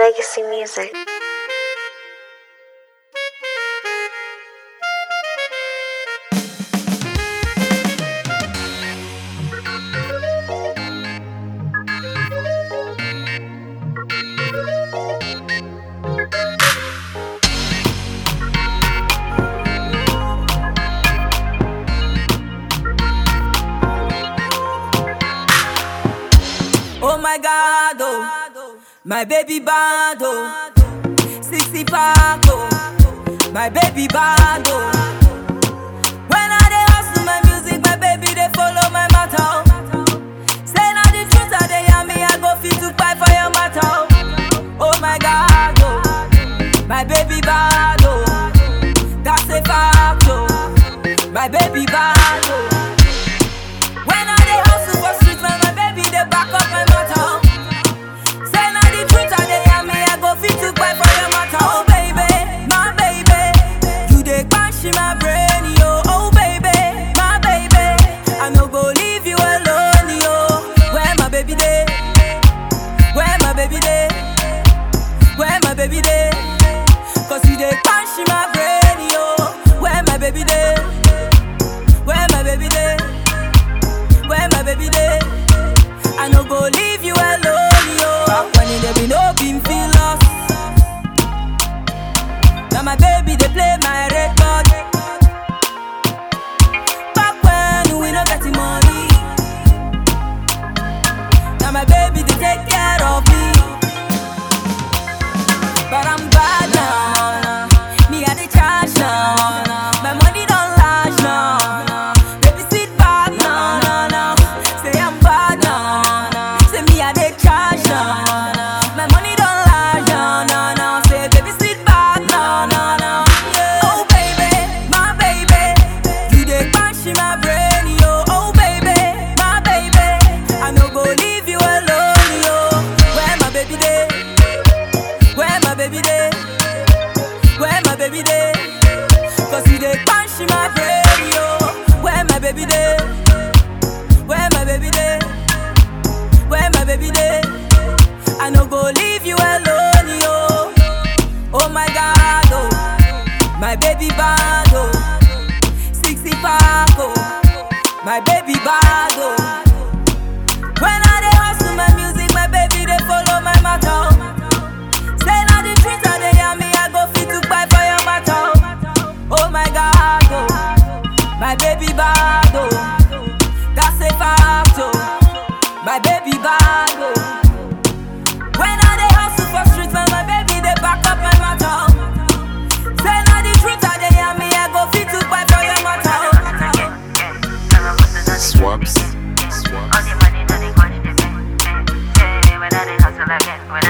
Legacy Music. Oh my God, oh, my baby bad, oh, 65, oh, my baby bad, oh. When I dey hustle my music, my baby they follow my matter. oh. Say na the truth I dey hear me, I go fit to fight for your matter. oh. Oh my God, oh, my baby bad, oh, that's a fact, oh, my baby bad, oh. When I dey hustle for street, man, my baby dey back up my matter. Say na the truth I dey hear me, I go fit to fight for your matter. Oh baby, my baby, you dey bash in my brain, yo. Oh baby, my baby, I no go leave you alone, yo. Where my baby dey? Where my baby dey? Where my baby dey? Cause you dey bash in my brain, yo. Where my baby dey? Where my baby dey? Where my baby dey? I no go leave you alone, yo. Back when it dey be no been feel lost. Now my baby they play my record. Back when we no get the money. Now my baby they take care of me. But I'm bad now. Me I dey charge now. My money don't last now. Baby sit back now, now, now. Say I'm bad now. Say me I dey charge now. My money don't last now, now, now. Say baby sit back now, now, now. Oh baby, my baby, you dey bash in my brain, yo. Oh baby, my baby, I no go leave you alone, yo. Where my baby dey? Where my baby dey? Where my baby dey? Cause you dey punch in my brain, yo. Where my baby dey? Where my baby dey? Where my baby dey? I no go leave you alone, yo. Oh my God, oh, my baby bad, oh, 60 pack, oh, my baby bad, oh. When I dey hustle my music, my baby they follow my matter. oh. Say na the truth I dey hear me, I go fit to fight for your matter. Oh my God, oh, my baby bad, oh, that's a fact, oh, my baby bad, oh. When I dey hustle for street, man, my baby they back up my matter. Say na the truth I dey hear me, I go fit to fight for your matter. Swaps. All the money that they got in the bank. Hey, hey, when I dey hustle again, when